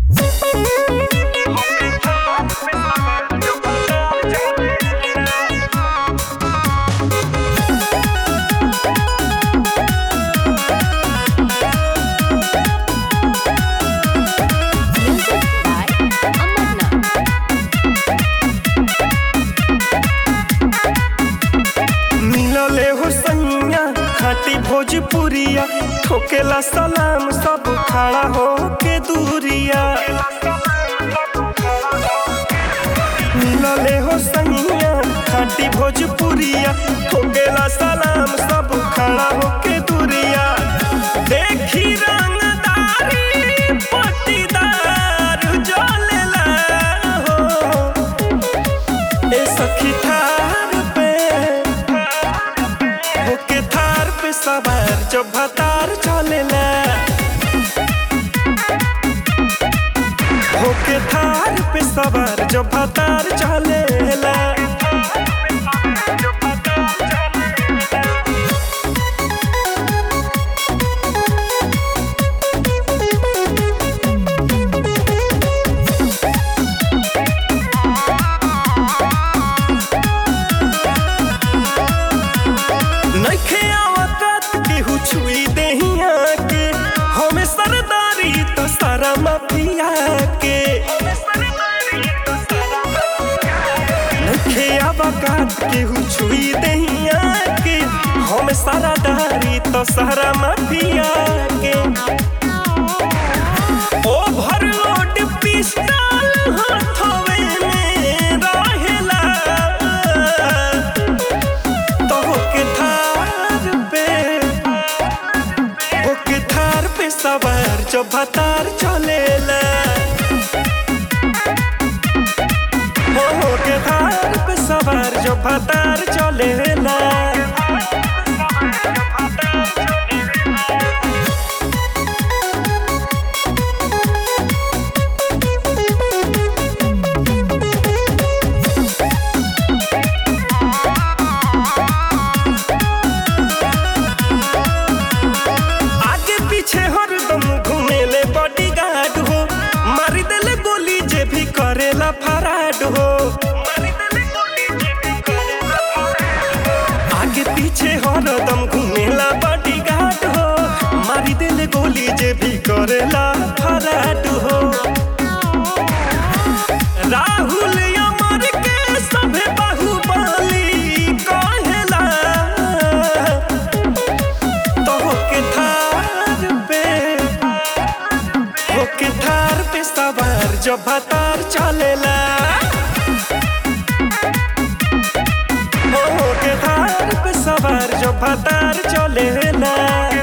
Music by Amarnath. मिलले हो सैया खाटी भोजपुरिया ठोकेला सलाम सब खड़ा हो के दूरिया मिलले हो सैया खाटी भोजपुरिया ठोकेला सलाम सब खड़ा हो के दूरिया देखी रंगदारी पट्टीदार जलेला हो ए सखी थार पे होके थार पे सवार जब भतार चलेला होके थार पे सवार जब भतार चलेला नइखे आवत केहू छुई देहिया के हमें सरदारी तो सारा माफिया के नइखे आवत केहू छुई देहिया के हमें सरदारी तो सारा माफिया के ओवरलोड पिस्टल हाथवे में रहेला तो होके थार पे होके थार पे सवार जो भतार चलेला हो होके थार पे सवार जो भतार चलेला आगे पीछे हरदम घूमेले बॉडीगार्ड हो मारी देले गोली जे भी करेला फराड हो आगे पीछे हरदम घूमेला बॉडीगार्ड हो मारी देले गोली जे भी करेला फराड हो राहुल अमर के सभे बाहुबली कहेला तो होके थार पे होके थार पे सवार जब भतार चलेला हो होके थार पे सवार जब भतार चलेला